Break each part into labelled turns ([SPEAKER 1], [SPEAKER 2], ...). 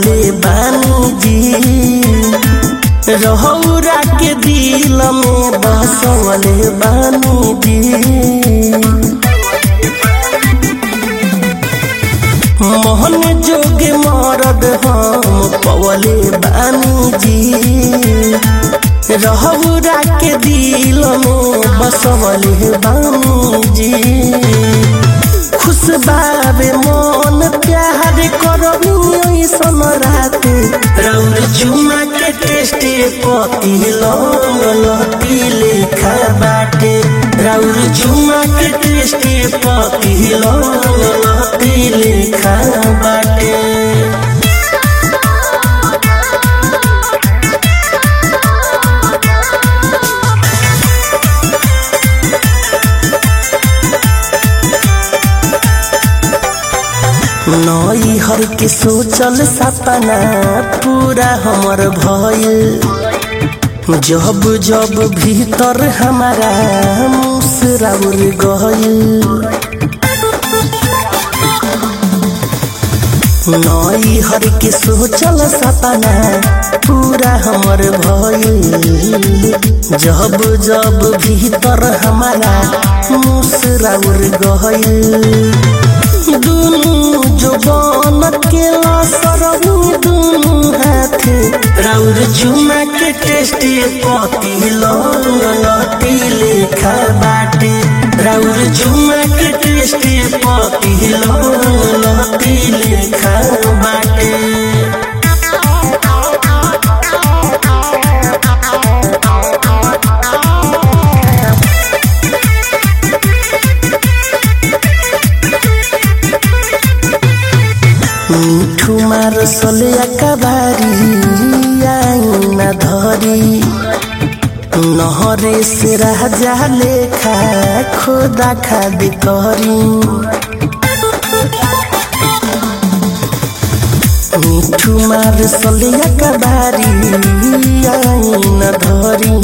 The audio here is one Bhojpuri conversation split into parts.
[SPEAKER 1] पवले बानी जी रहौरा के दिल में बसवले बानी जी मोहन जोगे मरद हम पवले बानी जी रहौरा के दिल में बसवले बानी जी खुश बाबे मन प्यार करबी ऐसन रात रौर चुमा के टेस्टे पति लौंग लती लेखा बाटे रौर चुमा के टेस्टे पति लौंग लती लेखा बाटे नई हर के सोचल सपना पूरा हमर भइल जब जब भीतर हमारा मुसराउर गइल नई हर के सोचल सपना पूरा हमर भइल जब जब भीतर हमारा मुसराउर गइल दुनु जवान के सरहु दुनु हाथे राउर चुमा के टेस्टी पति लौंग लती लेखा बाटे राउर चुमा के टेस्टी पति लौंग लती लेखा बाटे মিঠু মার সলে একাবারি আইনা ধরি নহরে সে রাজা লেখা খোদা খাদি করি মিঠু মার সলে একাবারি আইনা ধরি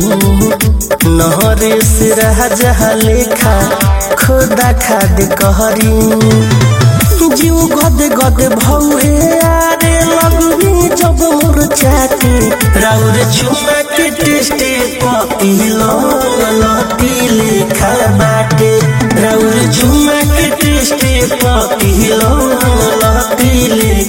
[SPEAKER 1] নহরে সে রাজা লেখা খোদা খাদি করি जीव गद गद भौहे आरे लगवी जब मोर चाटे राउर चुमा के टेस्टे पति लती लेखा बाटे राउर चुमा के टेस्टे पति लती लेखा